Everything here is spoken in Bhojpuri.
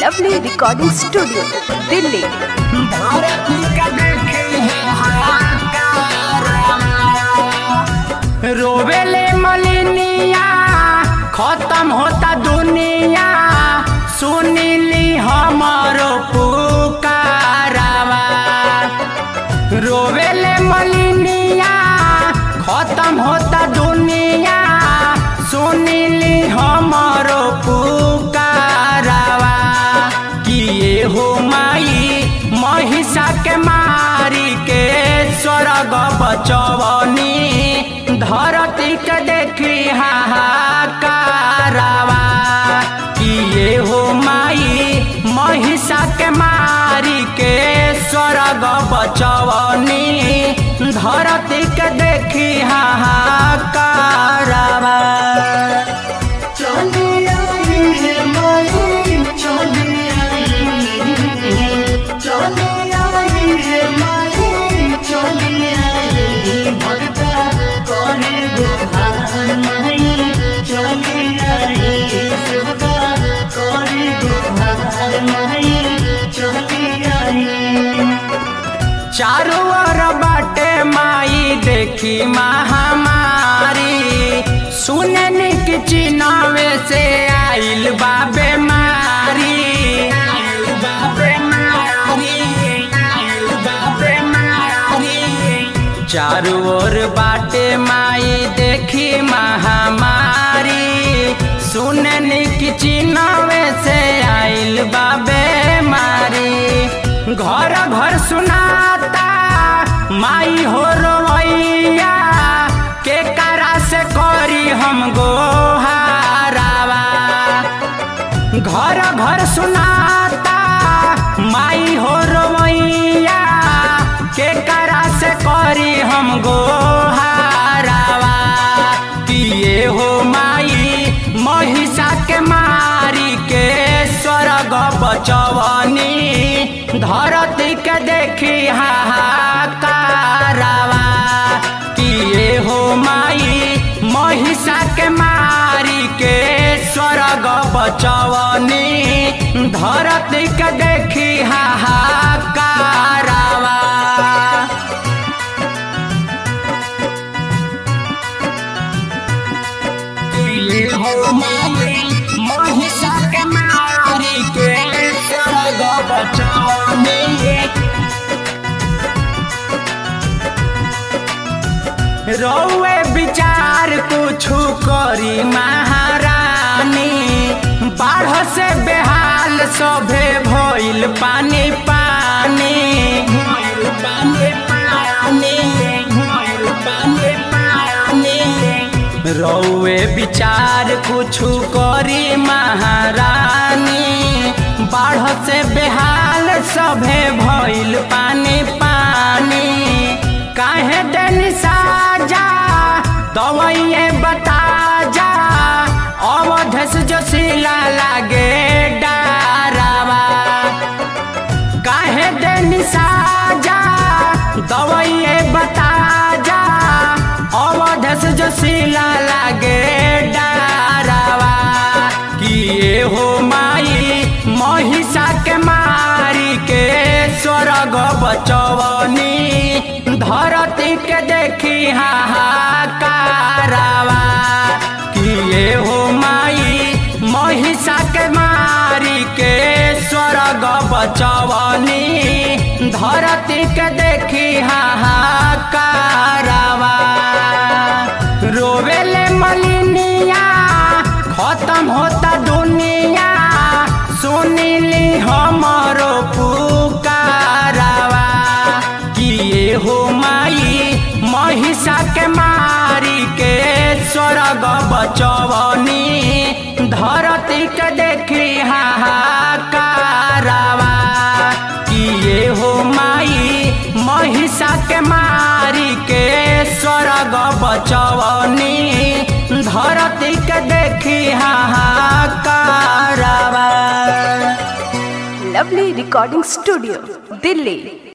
लवली रिकॉर्डिंग स्टूडियो दिल्ली रोवेले मलिनिया खत्म होता दुनिया सुनिली हमारो पुकारावा रोवेले मलिनिया खत्म होता दुनिया सुनिली हमारो पुकारावा किए हो माई महिषा के मारी के स्वर्ग बचवनी धरती के देखी हाहाकारावा किए हो माई महिषा के मारी के स्वर्ग बचवनी धरती के देखी हाहाकारावा चारों ओर बाटे माई देखी महामारी सुनन की चिनावे से आइल बाबे मारी चारों ओर बाटे माई देखी महामारी सुनन की चिनावे से आइल बाबे मारी घर घर सुनाता माई हो रोवैया के करा से करी हम गोहारावा घर घर सुनाता माई हो रोवैया के करा से करी हम गोहारावा किए हो माई महिषा के मारी के स्वर्ग बचवनी धरती के देखी हाहाकारावा किए हो माई महिषा के मारी के स्वर्ग बचवनी धरती के देखी हाहाकारावा किए हो माई महिषा के मारी के स्वर्ग बचवनी रौए विचार कुछु करी महारानी बाढ़ से बेहाल सभे भइल पानी पानी रौए विचार कुछु करी महारानी बाढ़ से बेहाल सभे भइल पानी पानी काहे दिन साजा दवाइए बता जा अवधस जो सिला लागे डारावा काहे दिन साजा दवाइए बता जा अवधस जो सिला लागे डारावा किए हो माई महिषा के मारी के स्वर्ग बचवनी धरती के देखी हाहाकारावा किए हो माई महिषा के मारी के स्वर्ग बचवनी धरती के देखी हाहाकारावा रोवेले मलिनिया खत्म होता दुनिया सुनिली हमारो पुकारावा किए हो माई महिषा के मारी के स्वर्ग बचवनी धरती के देखी हाहाकारावा किए हो माई महिषा के मारी के स्वर्ग बचवनी धरती के देखी हाहाकारावा लवली रिकॉर्डिंग स्टूडियो दिल्ली